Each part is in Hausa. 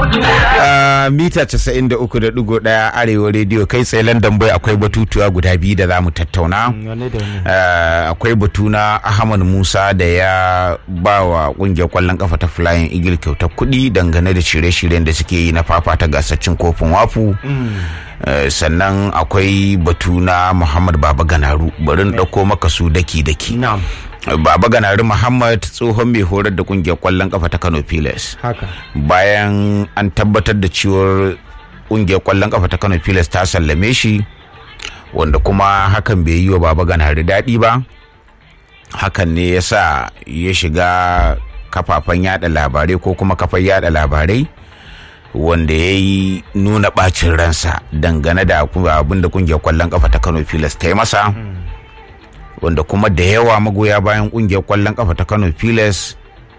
mita 93.1 arewa rediyo kai tsaye london boy akwai batutuwa guda biyu da za mu tattauna akwai batu na ahmad musa da ya ba wa kungiyar kwallon kafa ta flying eagle kyautar kuɗi dangane da shirye-shiryen da suke yi na fafata gasar cin kofin wafu sannan akwai batu na muhammad baba ganaru bari ɗauko maka su daki-daki Baba Ganari Muhammad tsohon mai horar da kungiyar kwallon kafa ta Kano Pilas. Haka. Bayan an tabbatar da cewar kungiyar kwallon kafa ta Kano Pilas ta sallame shi wanda kuma hakan bai yi wa Baba Ganari daɗi ba. Hakan ne ya sa ya shiga kafafen yada labarai ko kuma kafan yada labarai wanda ya yi nuna ɓacin ransa dangane da abin da kungiyar kwallon kafa ta Kano Pilas ta yi masa. wanda kuma da yawa magoya bayan kungiyar kwallon kafa ta kano pilas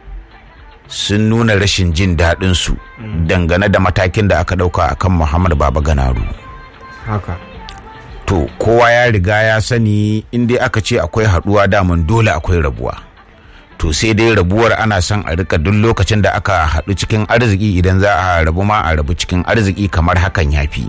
sun nuna rashin jin daɗin su dangane da matakin da aka ɗauka akan muhammad baba ganaru haka to kowa ya riga ya sani inda aka ce akwai haɗuwa daman dole akwai rabuwa to sai dai rabuwar ana son a rika duk lokacin da aka haɗu cikin arziki idan za a rabu ma a rabu cikin arziki kamar hakan ya fi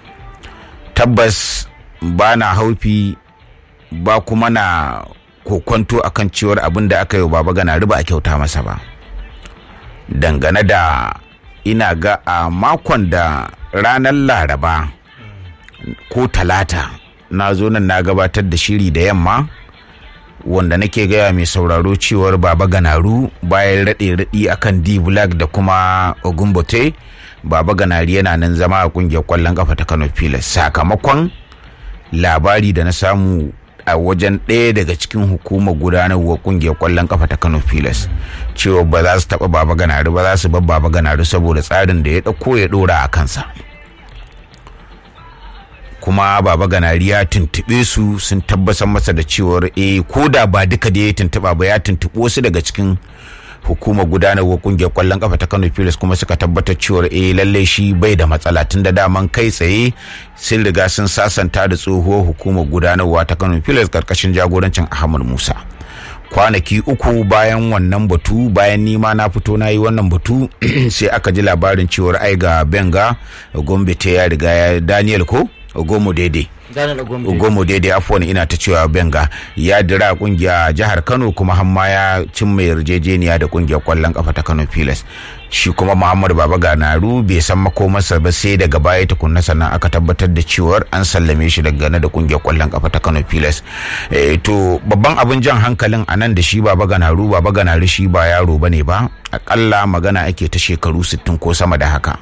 tabbas ba na haufi ba kuma na kokwanto akan cewar abin da aka yi baba gana riba a kyauta masa ba dangane da ina ga a makon da ranar laraba ko talata na zo nan na gabatar da shiri da yamma wanda nake gaya mai sauraro cewar baba ganaru bayan raɗe raɗi akan d black da kuma ogumbote baba ganari yana nan zama a kungiyar kwallon kafa ta kano pilas sakamakon labari da na samu a wajen ɗaya daga cikin hukumar gudanarwa kungiyar kwallon kafa ta kano pilas cewa ba za su taɓa baba ganari ba za su bar baba ganari saboda tsarin da ya ɗauko ya ɗora a kansa kuma baba ganari ya tuntuɓe su sun tabbatar masa da cewar eh ko da ba duka da ya tuntuɓa ba ya tuntuɓi wasu daga cikin hukumar gudanarwa kungiyar kwallon kafa ta Kano Pilas kuma suka tabbatar cewa eh lalle shi bai da matsala tun da daman kai tsaye sun riga sun sasanta da tsohuwar hukumar gudanarwa ta Kano Pilas karkashin jagorancin Ahmad Musa kwanaki uku bayan wannan batu bayan nima na fito na yi wannan batu sai aka ji labarin cewar ai ga Benga Gombe ta ya riga ya Daniel ko Ogomo daidai Ogomo daidai afuwan ina ta cewa Benga ya dira kungiya jihar Kano kuma hamma ya cimma yarjejeniya da kungiyar kwallon kafa ta Kano Pilas shi kuma Muhammad Baba Ganaru bai san makomarsa ba sai daga baya tukunna sannan aka tabbatar da cewar an sallame shi daga da kungiyar kwallon kafa ta Kano Pilas to babban abin jan hankalin anan da shi Baba Ganaru Baba Ganaru shi ba yaro bane ba akalla magana ake ta shekaru 60 ko sama da haka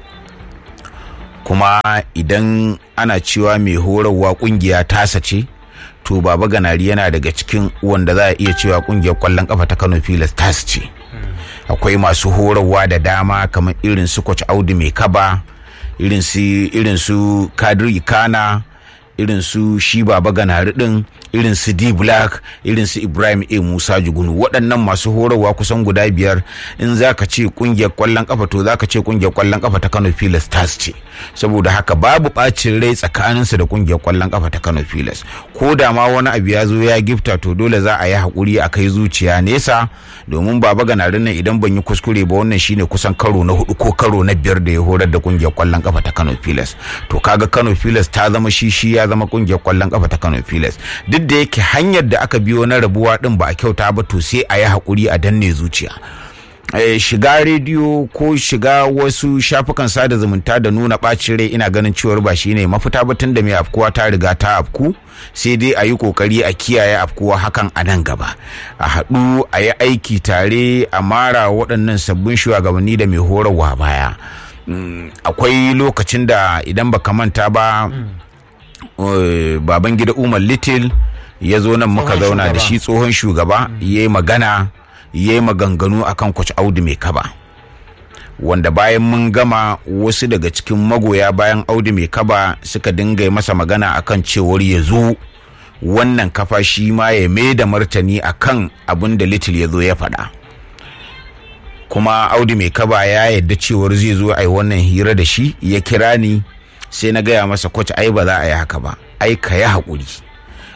kuma idan ana cewa mai horarwa kungiya tasa ce to baba ganari yana daga cikin wanda za a iya cewa kungiyar kwallon kafa ta kano filas tasa ce akwai masu horarwa da dama kamar irin su coach audu mai kaba irin su irin su kadiri kana irin su shi baba ganari din irin su d black irin su ibrahim a musa jugunu waɗannan masu horarwa kusan guda biyar in za ka ce kungiyar kwallon kafa to za ka ce kungiyar kwallon kafa ta kano pilas stars ce saboda haka babu ɓacin rai tsakaninsu da kungiyar kwallon kafa ta kano pilas ko da ma wani abu ya zo ya gifta to dole za a yi haƙuri a kai zuciya nesa domin baba ganarin nan idan ban yi kuskure ba wannan shine kusan karo na hudu ko karo na biyar da ya horar da kungiyar kwallon kafa ta kano pilas to kaga kano pilas ta zama shi shi ya zama kungiyar kwallon kafa ta kano pilas duk da yake hanyar da aka biyo na rabuwa din ba a kyauta ba to sai a yi haƙuri a danne zuciya shiga rediyo ko shiga wasu shafukan sada zumunta da nuna ɓacin rai ina ganin cewar ba shine mafita ba tun da mai afkuwa ta riga ta afku sai dai a yi kokari a kiyaye afkuwa hakan a nan gaba a haɗu a yi aiki tare a mara waɗannan sabbin shugabanni da mai horarwa baya akwai lokacin da idan baka manta ba baban gida umar little ya zo nan muka zauna da shi tsohon shugaba ya yi magana ya yi maganganu akan kwace audu mai kaba wanda bayan mun gama wasu daga cikin magoya bayan audu mai kaba suka dinga masa magana akan cewar ya zo wannan kafa shi ma ya mai da martani akan abin da little ya zo ya faɗa kuma audu mai kaba ya yadda cewar zai zo a yi wannan hira da shi ya kira ni sai na gaya masa kwace ai ba za a yi haka ba ai ka yi haƙuri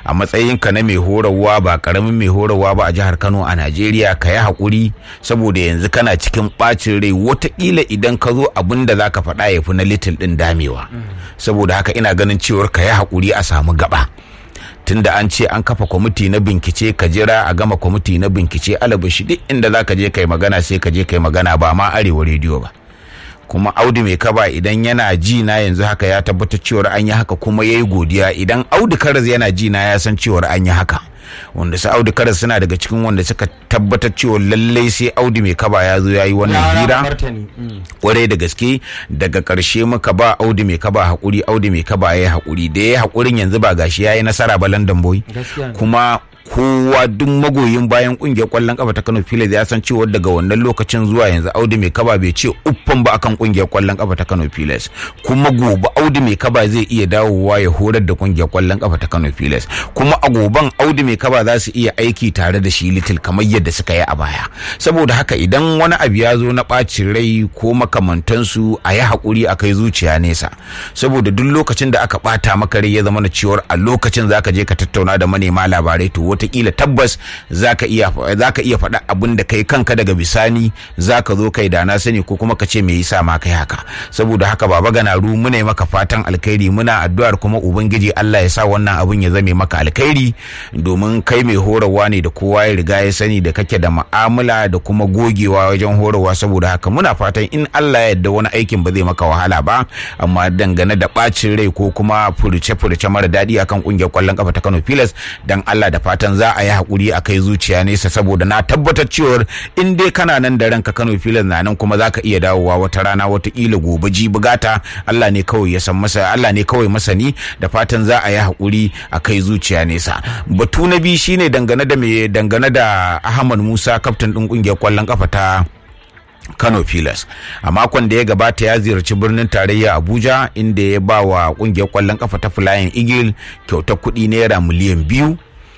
a matsayinka na mai horarwa ba karamin mai horarwa ba a jihar kano a najeriya ka yi haƙuri saboda yanzu kana cikin ɓacin rai watakila idan ka zo abin da za ka faɗa ya fi na little ɗin damewa saboda haka ina ganin cewar ka yi haƙuri a samu gaba tunda an ce an kafa kwamiti na bincike ka jira a gama kwamiti na bincike alabashi duk inda za ka je kai magana sai ka je kai magana ba ma arewa rediyo ba kuma audu mai kaba idan yana ji na yanzu haka ya tabbatar cewar an yi haka kuma ya yi godiya idan audu karas yana ji na ya san cewar an yi haka wanda su audu karas suna daga cikin wanda suka tabbatar cewa lallai sai audu mai kaba ya zo ya yi wannan hira kwarai da gaske daga karshe muka ba audu mai kaba hakuri audu mai kaba ya yi hakuri da ya yi hakurin yanzu ba gashi ya yi nasara ba london boy kuma kowa duk magoyin bayan kungiyar kwallon kafa ta Kano Pilas ya san cewa daga wannan lokacin zuwa yanzu Audu mai kaba bai ce uffan ba akan kungiyar kwallon kafa ta Kano Pilas kuma gobe Audu mai kaba zai iya dawowa ya horar da kungiyar kwallon kafa ta Kano Pilas kuma a goban Audu mai kaba za su iya aiki tare da shi Little kamar yadda suka yi a baya saboda haka idan wani abu ya zo na ɓacin rai ko makamantansu a yi haƙuri a kai zuciya nesa saboda duk lokacin da aka ɓata maka rai ya zama na cewar a lokacin zaka je ka tattauna da manema labarai to watakila tabbas zaka iya zaka iya faɗa abin da kai kanka daga bisani zaka zo kai da na sani ko kuma ka ce me yasa ma kai haka saboda haka baba ganaru muna yi maka fatan alkhairi muna addu'ar kuma ubangiji Allah ya sa wannan abin ya zame maka alkhairi domin kai mai horarwa ne da kowa ya riga ya sani da kake da mu'amala da kuma gogewa wajen horarwa saboda haka muna fatan in Allah ya yarda wani aikin ba zai maka wahala ba amma dangane da bacin rai ko kuma furuce-furuce mara daɗi akan kungiyar kwallon kafa ta Kano Pilas dan Allah da fatan za a yi hakuri a kai zuciya nesa saboda na tabbatar cewar in dai kana nan da ranka Kano Pilas na nan kuma zaka iya dawowa wata rana watakila gobe ji bugata Allah ne kawai ya san masa Allah ne kawai masani da fatan za a yi hakuri a kai zuciya nesa batu na biyu shine dangane da me dangane da Ahmad Musa kaftin din kungiyar kwallon kafa ta Kano Pilas. A makon da ya gabata ya ziyarci birnin tarayya Abuja inda ya ba wa kungiyar kwallon kafa ta Flying Eagle kyautar kuɗi naira miliyan biyu.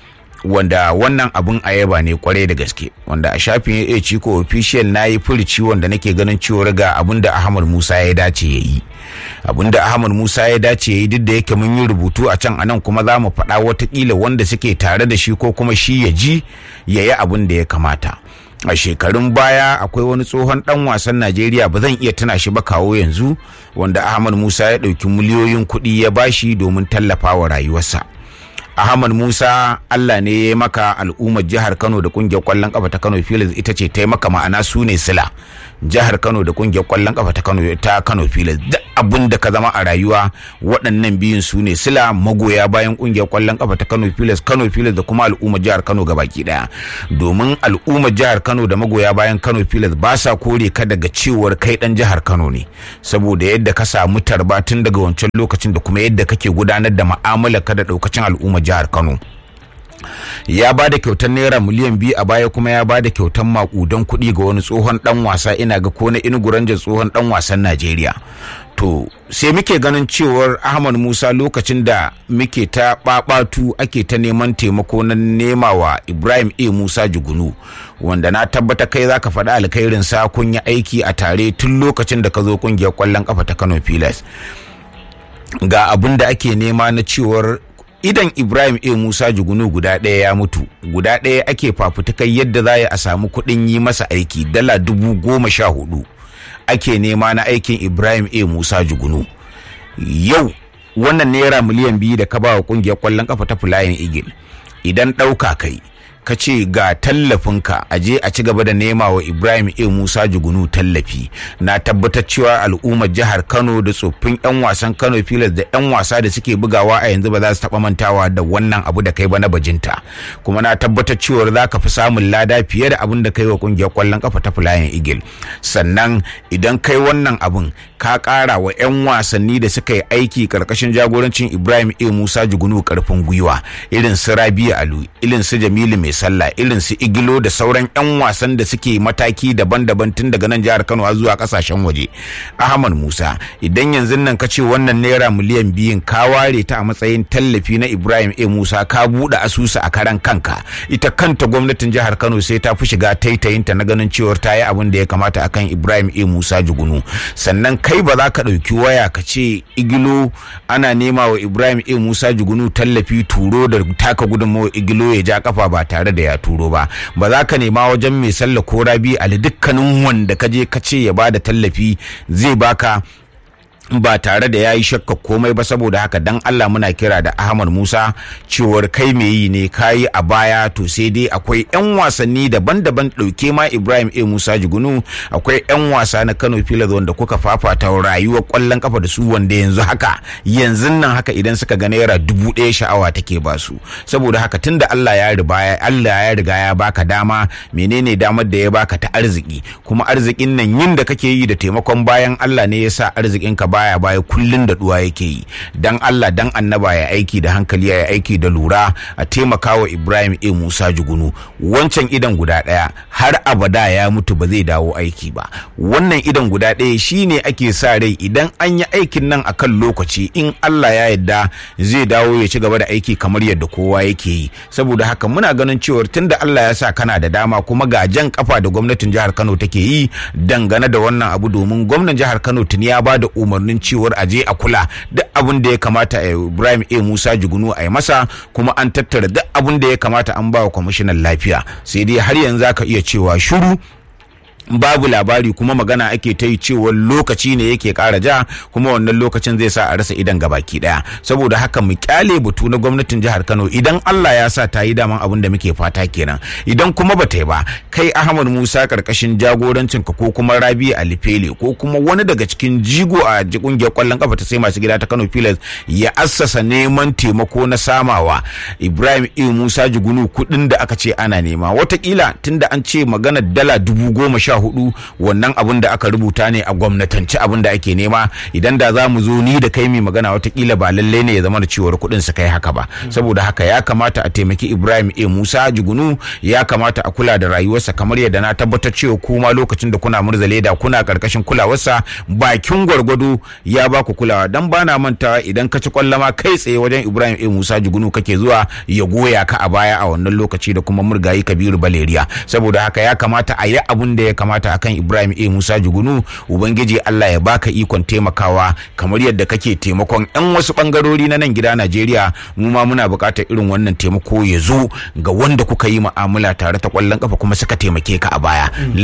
wanda wannan abun ayaba ne kwarai da gaske wanda a shafin ya ciko official na yi furici wanda nake ganin cewa ga abun da ahmad musa ya dace ya yi abun da ahmad musa ya dace ya yi duk da yake mun yi rubutu a can anan kuma za mu faɗa watakila wanda suke tare da shi ko kuma shi ya ji ya yi abun da ya kamata a shekarun baya akwai wani tsohon dan wasan najeriya ba zan iya tuna shi ba kawo yanzu wanda ahmad musa ya ɗauki miliyoyin kuɗi ya bashi domin tallafa wa rayuwarsa Ahmad Musa Allah ne ya maka al'ummar jihar Kano da kungiyar kwallon kafa ta Kano Phillies ita ce ta maka ma'ana su ne sila jihar Kano da kungiyar kwallon kafa ta Kano ta Kano Phillies duk abin da ka zama a rayuwa waɗannan biyun su ne sila magoya bayan kungiyar kwallon kafa ta Kano Phillies Kano Phillies da kuma al'ummar jihar Kano gabaki daya domin al'ummar jihar Kano da magoya bayan Kano Phillies ba sa kore ka daga cewar kai dan jihar Kano ne saboda yadda ka samu tarba tun daga wancan lokacin da kuma yadda kake gudanar da mu'amalar ka da daukacin al'ummar jihar Kano. ya ba da kyautar naira miliyan biyu a baya kuma ya ba da kyautar makudan kuɗi ga wani tsohon dan wasa ina ga ko na inuguranja tsohon dan wasan najeriya to sai muke ganin cewar ahmad musa lokacin da muke ta babatu ake ta neman taimako na nema wa ibrahim a musa jugunu wanda na tabbata kai zaka faɗi alkhairin sa kun yi aiki a tare tun lokacin da ka zo kungiyar kwallon kafa ta kano pilas ga abin da ake nema na cewar idan ibrahim a musa jugunu guda ɗaya ya mutu guda ɗaya ake fafutukai yadda za a samu kuɗin yi masa aiki dala dubu goma sha hudu ake nema na aikin ibrahim a musa jugunu yau wannan naira miliyan biyu da ka ba wa kungiyar kwallon kafa ta flying eagle idan ɗauka kai ka ce ga tallafinka a je a ci gaba da nema wa ibrahim a musa jugunu tallafi na tabbatar cewa al'ummar jihar kano da tsoffin 'yan wasan kano filas da 'yan wasa da suke bugawa a yanzu ba za su taba mantawa da wannan abu da kai ba na bajinta kuma na tabbatar cewa za ka fi samun lada fiye da abin da kai wa kungiyar kwallon kafa ta flying eagle sannan idan kai wannan abun ka kara wa 'yan wasanni da suka yi aiki karkashin jagorancin ibrahim a musa jugunu karfin gwiwa irin su rabi'a alu irin su jamilu mai sallah irin su igilo da sauran 'yan wasan da suke mataki daban-daban tun daga nan jihar kano har zuwa kasashen waje ahmad musa idan yanzu nan ka ce wannan naira miliyan biyun ka ware ta a matsayin tallafi na ibrahim a musa ka buɗe asusu a karan kanka ita kanta gwamnatin jihar kano sai ta fi shiga taitayinta na ganin cewar ta yi abin da ya kamata akan ibrahim a musa jugunu sannan kai ba za ka ɗauki waya ka ce igilo ana nema wa ibrahim a musa jugunu tallafi turo da taka gudunmawa igilo ya ja kafa ba tare da ya turo ba ba za ka nema wajen mai sallah ko rabi ali dukkanin wanda ka je ka ce ya bada tallafi zai baka ba tare da ya yi shakka komai ba saboda haka dan Allah muna kira da Ahmad Musa cewar kai me yi ne kayi a baya to sai dai akwai 'yan wasanni daban-daban ɗauke ma Ibrahim A Musa Jigunu akwai 'yan wasa na Kano Pilas wanda kuka fafata rayuwar kwallon kafa da su wanda yanzu haka yanzu nan haka idan suka ga naira dubu ɗaya sha'awa take ba su saboda haka tunda Allah ya riga Allah ya riga ya baka dama menene damar da ya baka ta arziki kuma arzikin nan yin da kake yi da taimakon bayan Allah ne yasa arzikin ka baya baya kullun da duwa yake yi dan Allah dan annaba ya aiki da hankali ya aiki da lura a taimaka wa Ibrahim A Musa Jugunu wancan idan guda daya har abada ya mutu ba zai dawo aiki ba wannan idan guda daya shine ake sa rai idan an yi aikin nan akan lokaci in Allah ya yarda zai dawo ya ci gaba da aiki kamar yadda kowa yake yi saboda haka muna ganin cewa tunda Allah ya sa kana da dama kuma ga jan kafa da gwamnatin jihar Kano take yi dangane da wannan abu domin gwamnan jihar Kano tuni ya ba da umar umarnin cewar a je a kula duk abin da ya kamata a Ibrahim A Musa Jugunu a yi masa kuma an tattara duk abin da ya kamata an ba wa kwamishinan lafiya sai dai har yanzu ka iya cewa shiru babu labari kuma magana ake ta yi cewa lokaci ne yake kara ja kuma wannan lokacin zai sa a rasa idan gabaki daya saboda haka mu kyale batu na gwamnatin jihar Kano idan Allah ya sa ta yi daman abin da muke fata kenan idan kuma ba ta yi ba kai Ahmad Musa karkashin jagorancin ka ko kuma Rabi Alifele ko kuma wani daga cikin jigo a kungiyar kwallon kafa ta sai masu gida ta Kano Pilas ya assasa neman taimako na samawa Ibrahim E Musa Jigunu kudin da aka ce ana nema watakila tunda an ce magana dala dubu goma sha hudu wannan abin da aka rubuta ne a gwamnatance abin da ake nema idan da za mu zo ni da kai mai magana watakila ba lallai ne ya zama da cewar kuɗin su kai haka ba saboda haka ya kamata a taimaki ibrahim a musa jugunu ya kamata a kula da rayuwarsa kamar yadda na tabbatar cewa kuma lokacin da kuna murza leda kuna karkashin kulawarsa bakin gwargwado ya ba ku kulawa dan bana mantawa idan ka ci kwallama kai tsaye wajen ibrahim a musa jugunu kake zuwa ya goya ka a baya a wannan lokaci da kuma murgayi kabiru baleriya saboda haka ya kamata a yi abun da ya kamata akan Ibrahim A Musa Jugunu ubangiji Allah ya baka ikon taimakawa kamar yadda kake taimakon yan wasu bangarori na nan gida Najeriya mu ma muna buƙatar irin wannan taimako ya zo ga wanda kuka yi mu'amala tare ta kwallon kafa kuma suka taimake ka a baya